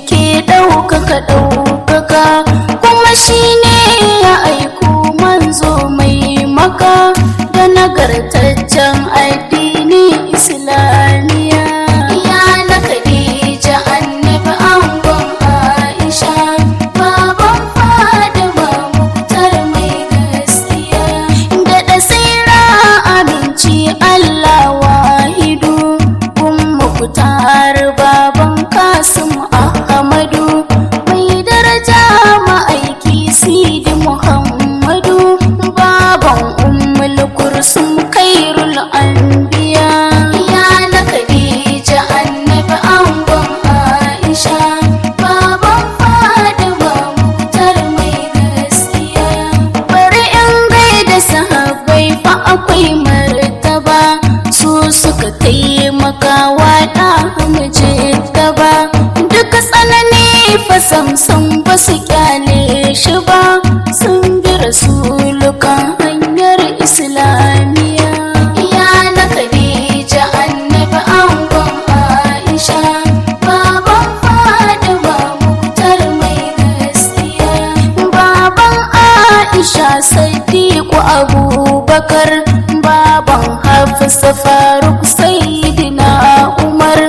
ke ɗaukaka ɗaukaka kuma shi ne ya aiko manzo mai maka da nagartaccen addini islamiya ya na khadija annabi angon aisha baban fadima muktar mai gaskiya da dasira aminci allah wahidu kun muktar baban kasim ahmadu mai daraja ma'aiki sidi muhammadu baban ummul kursum kairul anbiya ya na khadija annabi angon aisha baban fadima muktar mai gaskiya bari in gaida sahabbai fa akwai martaba su suka taimaka wa da hamje gaba duk tsanani fa samsam ba su kyale shi ba sun bi rasulukan hanyar islamiya ya na khadija annabi angon aisha baban fadima muktar mai gaskiya baban aisha sadiku abubakar baban hafsa faruk sayyidina umar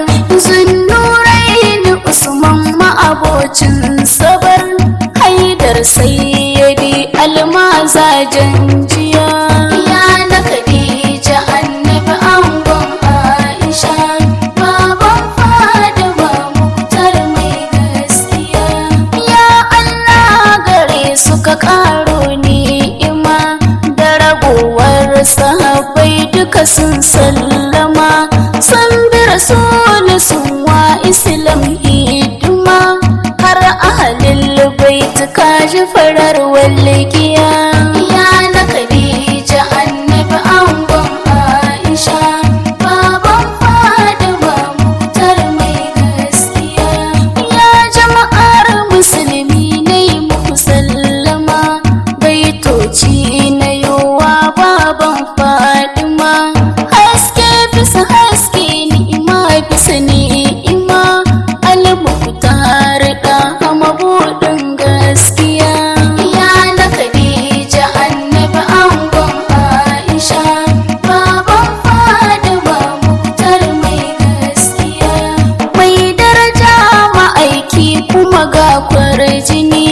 zunnurain usman ma'abocin sabar haidar sayyidi almazajen jiya ya na khadija annabi angon aisha baban fadima muktar mai gaskiya ya allah gare suka karo ni'ima da ragowar sahabbai duka sun sallama sun bi rasul sun wa islam hidima har ahalil bait kaji farar walgiya ya na khadija annabi angon aisha baban fadima muktar mai gaskiya ya jama'ar musulmi ne muku sallama baitoci na yowa baban fadima haske bisa haske ni'ima bisa ni'ima almuhtar da mabudin gaskiya ya na khadija annabi angon aisha baban fadima muktar mai gaskiya mai daraja ma'aiki kuma ga kwarjini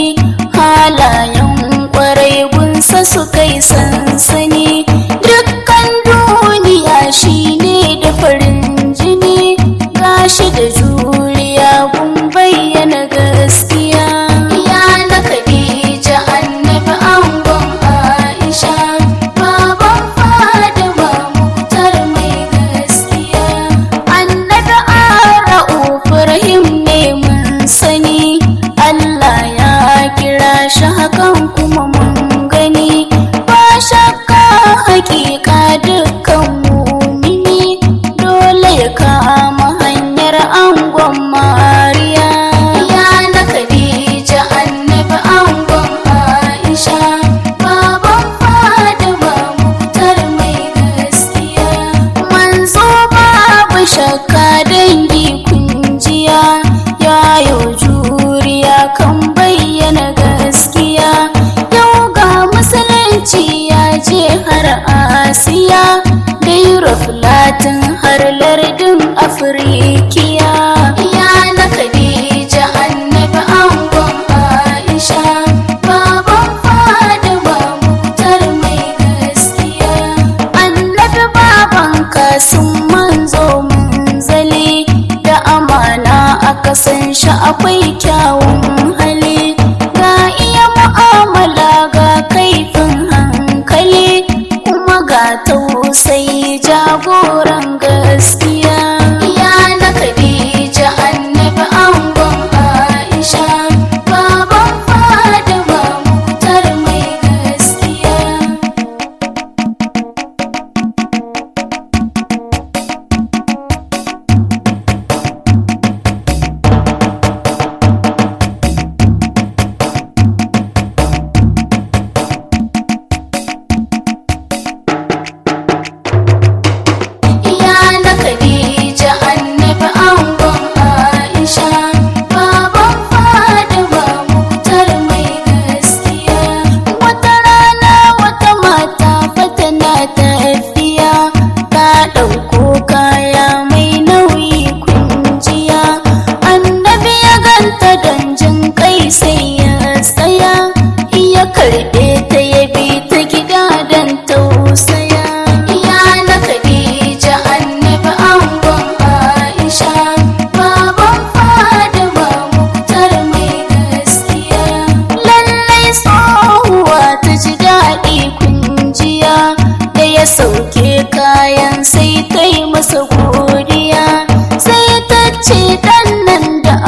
halayen kwarai gunsa su kai sansani dukkan duniya shine da farin jini gashi da juriya gun bayyana gaskiya ya na khadija annabi angon aisha baban fadima muktar mai gaskiya annabi ara'uf rahim ne mun sani allah ya kira shi hakan kuma mun gani ba shakka hakika dukkan mumini dole ya kama hanyar angon mariya ya na khadija annabi angon aisha baban fadima muktar mai gaskiya manzo babu shakka dangi kunjiya yayo juriya kan bayyana gaskiya yau ga musulunci ya je har asiya da europe latin har lardin afirikiya ya na khadija annabi angon aisha baban fadima muktar mai gaskiya annabi baban kasun manzo munzali da amana aka san shi akwai kyawun hali ga iya mu'amala ga kaifin hankali kuma ga tausayi jagoran gaskiya ya na khadija annabi angon aisha baban fadima muktar mai gaskiya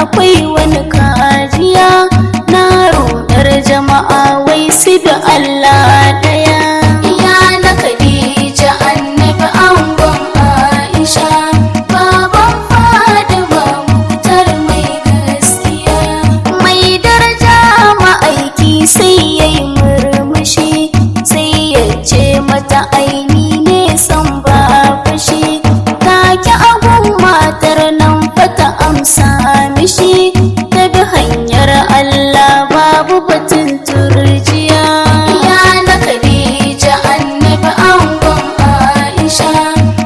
akwai wani kajiya na rudar jama'a wai su da Allah daya ya na Khadija annabi angon Aisha baban Fatima mutar mai gaskiya mai daraja ma'aiki sai yayi murmushi sai ya ce mata aini ne san ba fashi take agun matar nan fata amsa mishi ta bi hanyar Allah babu batun turjiya ya na Khadija annabi angon Aisha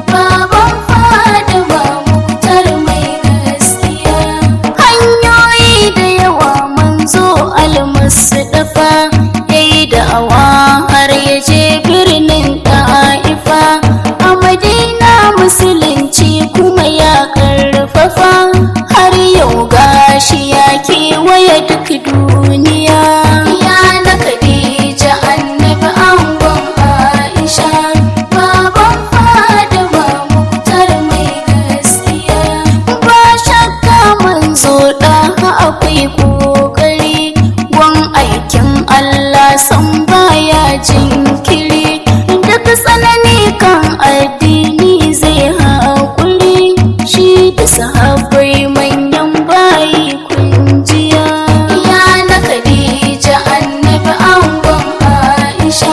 baban Fatima mutar mai gaskiya hanyoyi da yawa manzo almasu dafa yayi da'awa har ya je birnin ta'ifa a madina musulunci kuma ya karfafa har yau gashi ya kewaye duk duniya ya na Khadija annabi angon Aisha baban Fatima muktar mai gaskiya ba shakka manzo da akwai kokari gwan aikin Allah san baya jinkiri duk tsanani kan addini zai haƙuri shi da sahabbai manyan bayi kunjiya ya na Khadija annabi angon Aisha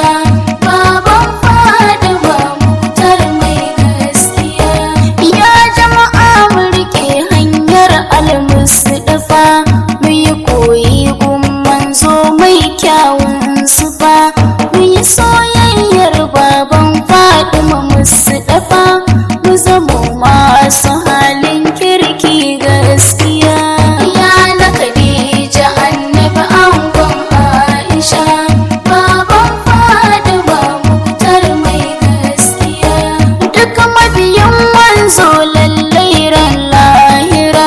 baban Fatima muktar mai gaskiya ya jama'a mu rike hanyar almusdafa mu yi koyi gun manzo mai kyawun sufa mu yi soyayyar baban Fatima musdafa mu zamo masu halin kirki gaskiya ya na Khadija annabi angon Aisha baban Fatima muktar mai gaskiya duk mabiyan manzo lallai ran lahira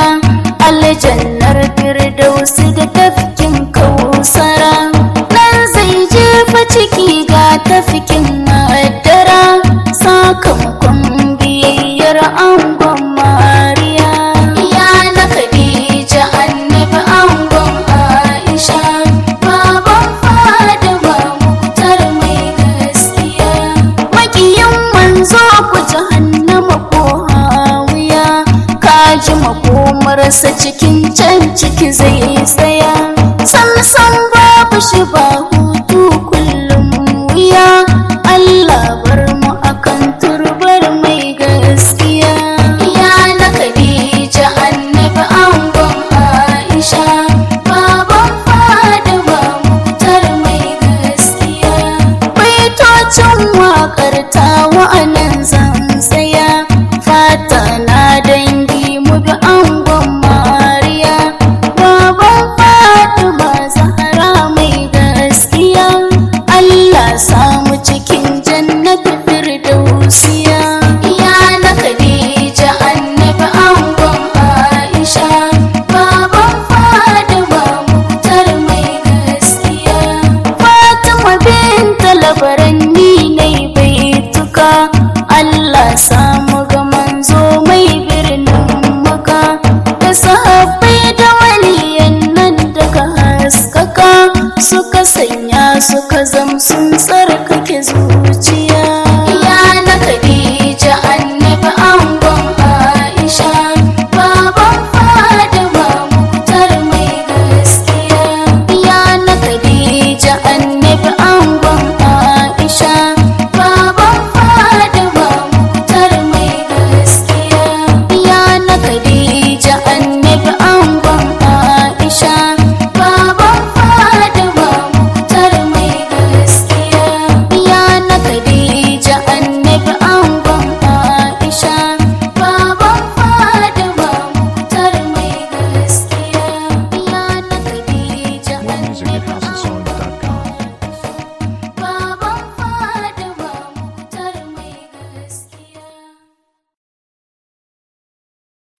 aljannar firdausi da tafkin kausara nan zai jefa ciki ga tafkin madara sakamakon biyayyar angon mariya ya na khadija annabi angon aisha baban fadama muktar mai gaskiya makiyin manzo ku jahannama ko hawiya kaji makomarsa cikin can ciki zai tsaya sam sam babu shi ba